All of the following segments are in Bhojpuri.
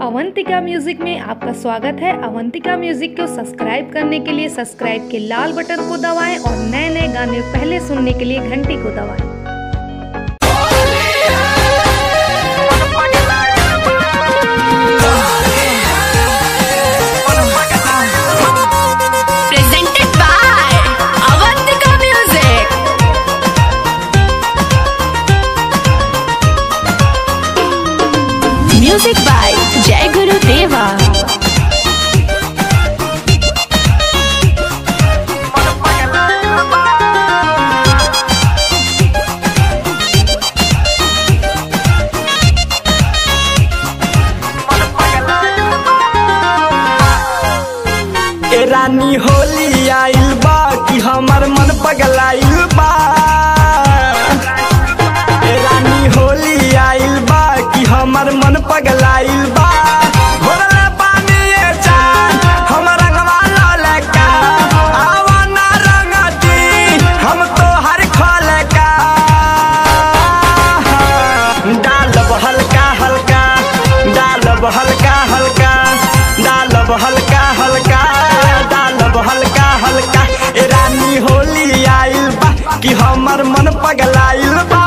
अवंतिका म्यूजिक में आपका स्वागत है अवंतिका म्यूजिक को सब्सक्राइब करने के लिए सब्सक्राइब के लाल बटन को दबाएं और नए नए गाने पहले सुनने के लिए घंटी को दबाएं presented by Avantika Music. Music by Jai Guru Deva. ए रानी होली आइल बा कि हमर मन पगलाइल बा ए रानी होली आइल बा कि हमर मन पगलाइल बा घोरले पानी ए चान हमर रंगवा ललका आवा ना रंगती हम तो हर खोलका डालब हल्का हल्का डालब हल्का हल्का डालब हल्का हल्का डालब हल्का हल्का ए रानी होली आइल बा कि हमर मन पगलाइल बा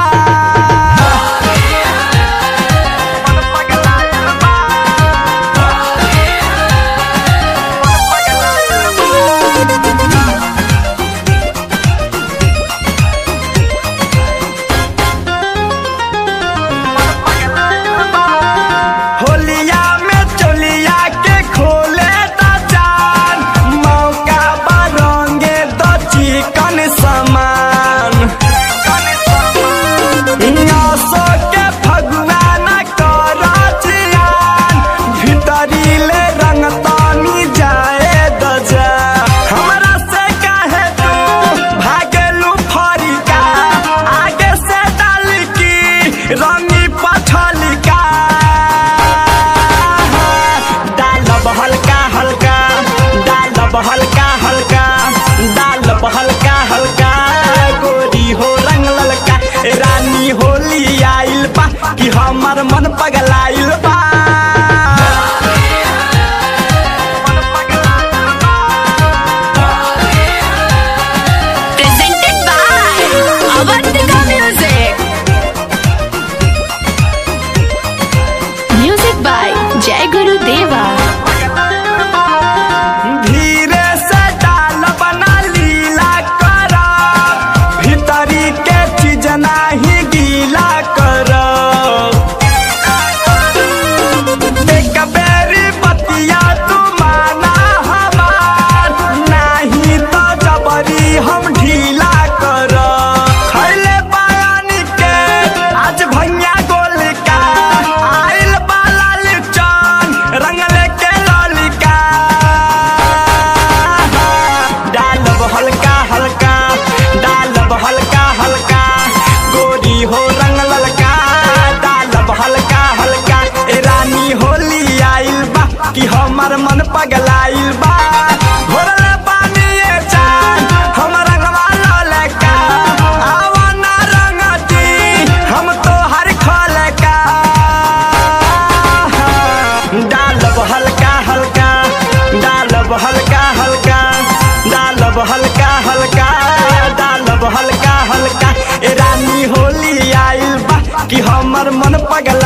होलिया में चोलिया के खोले ता जान मौका बरंगे दो चिकन समान नसो के फगुआ न कर जियान भीतरी ले रंग तानी जाए दजा हमरा से काहे तू भागेलू फरिका आगे से डाल की रंगी पछलिका डालब हल्का हल्का डालब हल्का हल्का डालब हल्का हल्का गोरी हो रंग ललका ए रानी होली आइल बा कि हमर मन पगलाइल बा Presented by Avantika Music. Music by Jai Guru Deva. धीरे से डाल बना लीला कर भीतरी के चीज नाही गीला कर एक बेरी बतिया तू माना हमार नाही तो जबरी हम ढीला कर खैले पानी के आज भैया गोल का आइल बाला लिचन रंगले के ललिका डालब हल्का हल्का डालब हल्का हल्का गोरी हो रंग ललका डालब हल्का हल्का ए रानी होली आइल बा कि हमर मन पगलाइल बा घोरले पानी ए चान हमर रंगवा ललका आवा ना रंगती हम तो हर खोलका डालब हल्का हल्का डालब हल्का हल्का डालब हल्का हल्का डालब हल्का हल्का ए रानी होली आइल बा कि हमर मन पगला